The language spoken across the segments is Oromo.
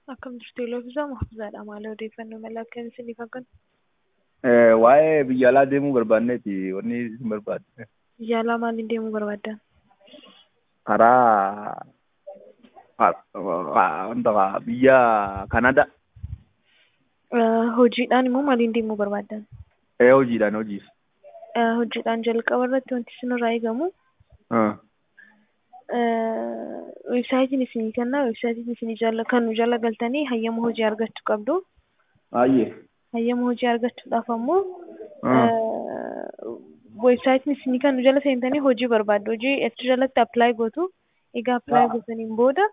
Akkam jirtu Iloofisaa Mahfuuzaadha. Maal odeeffannoo mala akkamiin isiniif akkan? Waa'ee biyya alaa deemuu barbaanneeti wanni isin barbaadde. Biyya alaa maaliin deemuu barbaaddan? Karaa wanta biyya Kanadaa. Hojiidhaan immoo maaliin deemuu barbaaddan? Hojiidhaan hojiif. Hojiidhaan jalqaba irratti wanti isinirraa eegamu weebsaayitiin isinii kennaa weebsaayitiin isinii jala kan nu jala galtanii hayyama hojii argachuu qabdu. Baay'ee. Hayyama hojii argachuudhaaf ammoo weebsaayitiin isinii kan nu jala seentanii hojii barbaaddu. Hojii achi jalatti appilaayi gootu. Egaa appilaayi gootaniin booda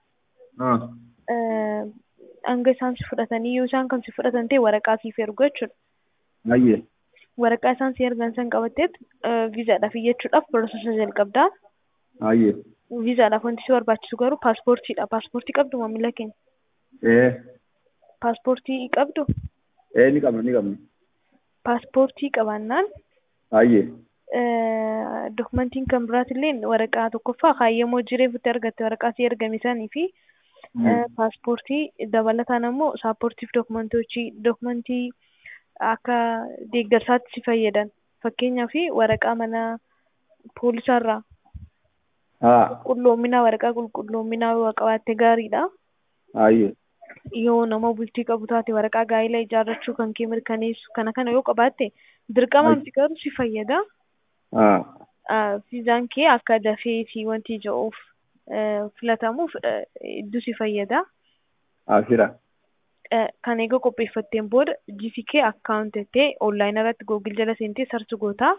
hanga isaan si fudhatanii yoo isaan kan si fudhatan ta'e waraqaa siif ergu jechuudha. Baay'ee. Waraqaa isaan si ergan san qabatteet viizaadhaaf iyyachuudhaaf piroosesa jalqabdaa. Baay'ee. Viizaadhaaf wanti si barbaachisu garuu paaspoortiidha. Paaspoortii qabdu maamila keenya. Ee. Paaspoortii qabdu. Ee ni qabna ni qabna. Paaspoortii qabaannaan Baay'ee. dokumentiin kan biraatillee waraqaa tokkoffaa hayyama hojii reefutti argatte waraqaa si ergame sanii fi paaspoortii dabalataan ammoo saappoortiif dokumentochi dokumentii akka deeggarsaatti si fayyadan fakkeenyaaf waraqaa mana poolisaarraa qulqulloominaa waraqaa qulqulloominaa yoo qabaatte gaariidha. Baay'ee. Yoo nama bultii qabu taate waraqaa gaa'ila ijaarrachuu kan kee mirkaneessu kana kana yoo qabaatte dirqamaan si garuu si fayyada. Viizaan kee akka dafee fi wanti ija'uuf filatamuuf hedduu si fayyada. Asira. Kan egaa qopheeffatteen booda GCK akkaawuntii onlaayinii irratti googil jala seentee sarchi gootaa.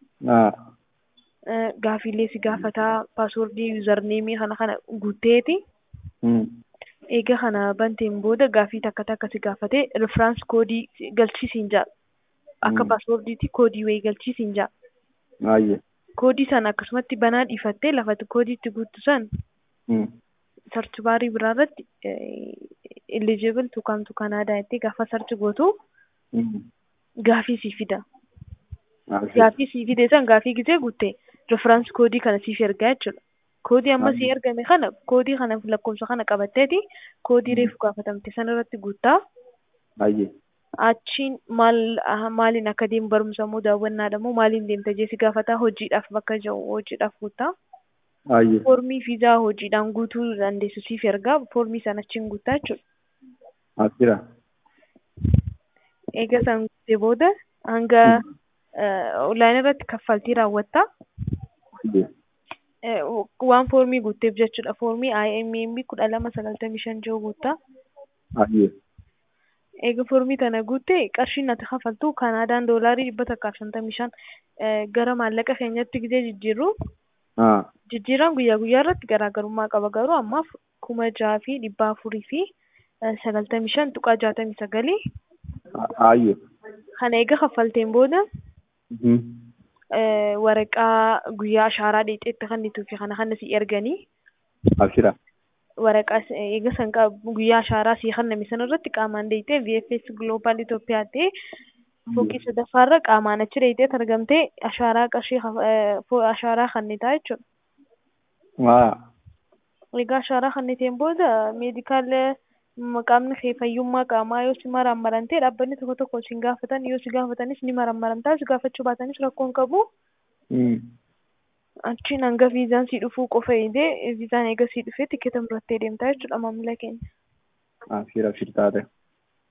Gaafiilee si gaafataa paaswoordii yuuzarneemii kana kana guutteeti. Egaa kana banteen booda gaafii takka takka si gaafatee riferaans koodii galchisiin jaa. Akka paaswoordiitti koodii wayii galchisiin jaa. Baay'ee. Koodii sana akkasumatti banaa dhiifattee lafatti koodii itti guuttu san sarchi baarii biraa irratti eligible to come to Canada jettee gaafa sarchi gootu gaafii sii fida. Gaafii sii fide san gaafii gisee guutte riferaans koodii kana siif ergaa jechuudha. Koodii amma sii ergame kana koodii kana lakkoofsa kana qabatteeti koodii reefu gaafatamte sana irratti guuttaa. Baay'ee. Achiin maal maaliin akka deemu barumsa moo daawwannaadha moo maaliin deemta jee si gaafataa hojiidhaaf bakka jiru hojiidhaaf guuttaa. Baay'ee. Foormii viizaa hojiidhaan guutuu dandeessu siif ergaa foormii sana achiin guuttaa jechuudha. Asira. Eega san guutee booda hanga onlaayinii irratti kaffaltii raawwattaa. Waan foormii guutteef jechuudha. Foormii IMMB kudha lama sagaltamii shan jiru guuttaa. Baay'ee. Eega foormii tana guuttee qarshiin ati kaffaltu Kanaadaan doolaarii dhibba takkaaf shantamii shan gara maallaqa keenyatti gisee jijjiirru. Jijjiiraan guyyaa guyyaa irratti garaagarummaa qaba garuu ammaaf kuma jaha fi dhibba afurii fi sagaltamii shan tuqaa jaatamii sagalii. Baay'ee. Kana eega kaffalteen booda waraqaa guyyaa ashaaraa dheexeetti kennituu fi kana kana si erganii. Asira. waraqaa eega san guyyaa ashaaraa sii kenname sana irratti qaamaan deeyitee VFS Global Itoophiyaa ta'ee fooqii sadaffaarra qaamaan achi deeyitee argamtee ashaaraa qarshii ashaaraa kennitaa jechuudha. Egaa ashaaraa kenniteen booda meedikaal qaamni kee fayyummaa qaamaa yoo si marammarantee dhaabbanni tokko tokko si gaafatan yoo si gaafatanis ni marammaramtaa si gaafachuu baatanis rakkoon qabu. achiin hanga viizaan si dhufuu qofa eegee viizaan eega si dhufee tikeeta murattee deemtaa jechuudha maamila keenya. Asira shirtaate.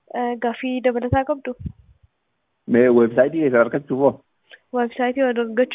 Gaaffii dabalataa qabdu. Mee weebsaayitii keessa argachuuf hoo? Weebsaayitii argachuu